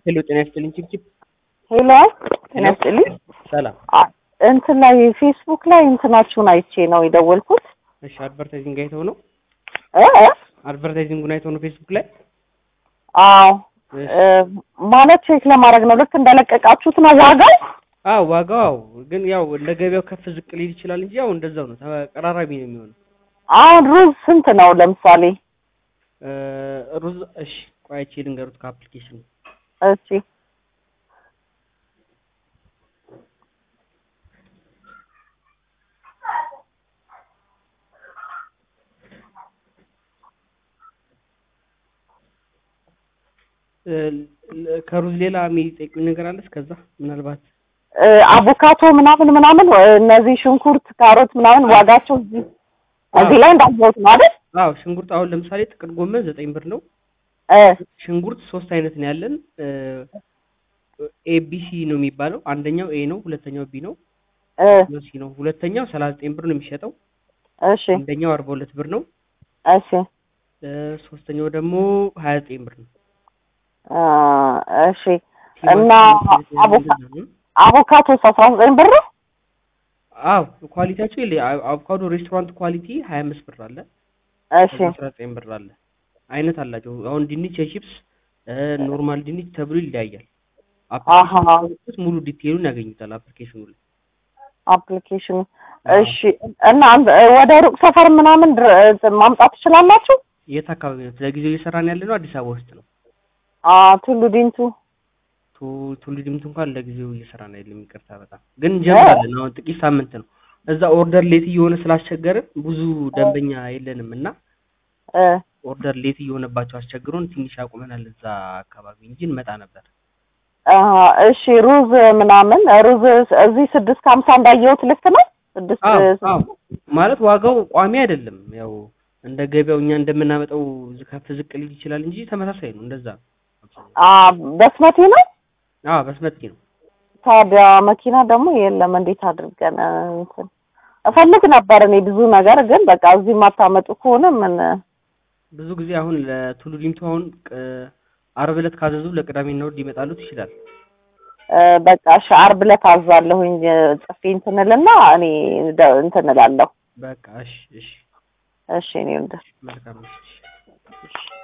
ሄሎ ጤና ይስጥልኝ ቺፕቺፕ ሄሎ ጤና ይስጥልኝ። ሰላም አ- እንትን ላይ ፌስቡክ ላይ እንትናችሁን አይቼ ነው የደወልኩት። እሺ አድቨርታይዚንግ አይተው ነው እ እ? አድቨርታይዚንጉን አይተው ነው ፌስቡክ ላይ አዎ እሺ። እ፣ ማለት ቼክ ለማድረግ ነው። ልክ እንደለቀቃችሁት ነው ዋጋው? አዎ ዋጋው ግን ያው እንደ ገበያው ከፍ ዝቅ ሊል ይችላል እንጂ ያው እንደዛው ነው ተቀራራቢ ነው የሚሆነው አሁን ሩዝ ስንት ነው ለምሳሌ? እ፣ ሩዝ እሺ ቆይ አይቼ ልንገሩት ከአፕሊኬሽኑ እሺ እ፣ ል- ከሩዝ ሌላ የሚጠይቁኝ ነገር አለ እስከዛ ምናልባት እ፣ አቮካቶ ምናምን ምናምን እ፣ እነዚህ ሽንኩርት፣ ካሮት ምናምን ዋጋቸው እዚህ እዚህ ላይ እንዳየሁት ነው አይደል? አዎ ሽንኩርት አሁን ለምሳሌ ጥቅል ጎመን ዘጠኝ ብር ነው እ፣ ሽንኩርት ሶስት አይነት ነው ያለን ኤቢሲ ነው የሚባለው አንደኛው ኤ ነው ሁለተኛው ቢ ነው እ፣ ነው ሲ ነው ሁለተኛው ሰላሳ ዘጠኝ ብር ነው የሚሸጠው እሺ አንደኛው አርባ ሁለት ብር ነው እሺ እ፣ ሶስተኛው ደግሞ ሀያ ዘጠኝ ብር ነው እ፣ እሺ እና ቲማቲም አቮካ- እንደዛ ነው። አቮካቶ አስራ ዘጠኝ ብር ነው? አዎ ኳሊቲያቸው ይለ አቮካዶ ሬስቶራንት ኳሊቲ ሀያ አምስት ብር አለ እሺ አስራ ዘጠኝ ብር አለ አይነት አላቸው አሁን ድንች የቺፕስ ኖርማል ድንች ተብሎ ይለያያል አሃ አፕሊኬሽን ሙሉ ዲቴይሉን ያገኙታል አፕሊኬሽኑ ላይ አፕሊኬሽኑ እሺ እና አንድ- ወደ ሩቅ ሰፈር ምናምን ድረ- እንትን ማምጣት ትችላላችሁ? የት አካባቢ ነው ለጊዜው እየሰራን ያለ ነው አዲስ አበባ ውስጥ ነው አ ቱሉ ዲንቱ ቱ- ቱሉ ዲምቱ እንኳን ለጊዜው እየሰራን አይደለም ይቅርታ በጣም ግን እንጀምራለን አሁን ጥቂት ሳምንት ነው እዛ ኦርደር ሌት እየሆነ ስላስቸገርን ብዙ ደንበኛ የለንም እና እ ኦርደር ሌት እየሆነባቸው አስቸግሮን ትንሽ አቁመናል እዛ አካባቢ እንጂ እንመጣ ነበር አ እሺ ሩዝ ምናምን ሩዝ እዚህ ስድስት ከሀምሳ እንዳየሁት ልክ ነው? ስድስት አዎ አዎ ማለት ዋጋው ቋሚ አይደለም ያው እንደ ገበያው እኛ እንደምናመጣው ዝ- ከፍ ዝቅ ሊል ይችላል እንጂ ተመሳሳይ ነው እንደዛ ነው አ በስመቲ ነው? አዎ በስመቲ ነው ታዲያ መኪና ደግሞ የለም። እንዴት አድርገን እንትን እፈልግ ነበር እኔ ብዙ ነገር ግን በቃ እዚህ የማታመጡ ከሆነ ምን ብዙ ጊዜ አሁን ለቱሉ ዲምቱ አሁን ቅ- አርብ ዕለት ካዘዙ ለቅዳሜና እሑድ ሊመጣሉት ይችላል እ፣ በቃ እሺ ዓርብ ዕለት አዛለሁኝ ጽፌ እንትን እልና እኔ ደ- እንትን እላለሁ። በቃ እሺ እሺ እሺ እኔ ወንድ መልካም ነው እሺ እሺ